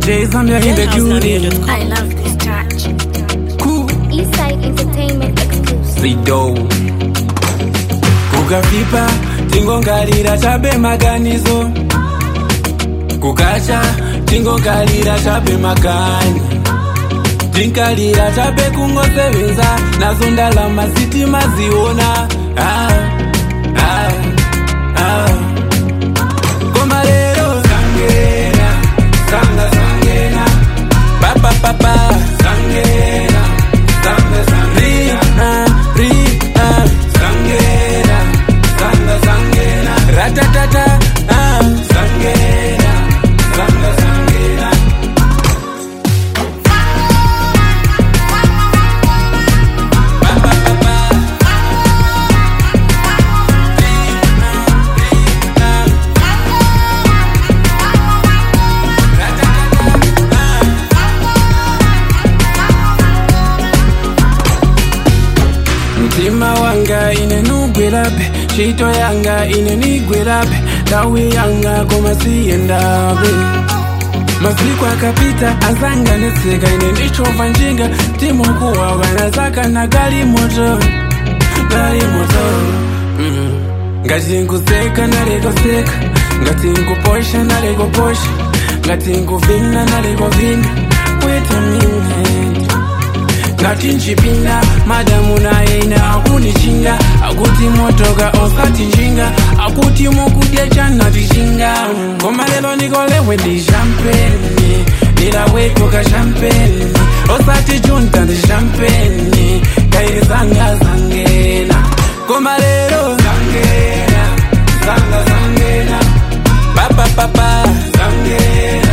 Jay Zambia in the building. I love this touch. Cool. Eastside Entertainment exclusive. Zido. Kukavipa tingongarira chabe maganizo. Kukacha tingongarira chabe makani. Tinkalira chabe kungosevenza nazo ndalama sitima ziona. Ah, ah, ah. Koma lero sangena, sanga sangena. Papa papa sangena, sanga sangena. Ri, ah, sangena, sanga sangena. Ratatata, ah, sangena, sanga sangena. Papa papa. Ri, ah, ri, ah. Ratatata, ah. mutima wanga inenugwelabe shito yanga inenigwelabe tawi yanga komasiyendabe masiku akapita azanga neseka ine ndichova njinga timukuwawa nazaka na gali moto gali moto mm. ngati nkuseka nalekoseka ngati nkuposha nalekoposha ngati nkuvina nalekovina wait a minute ngati nchipinda madamu naye ina akunichinga akuti motoka osati njinga akuti mukudya chanatichinga koma lero nikolewe ndi champeni ndilaweko ka champeni osati junta ndi champeni kairi zanga zangena koma lero zangena zanga zangena papapapa zangena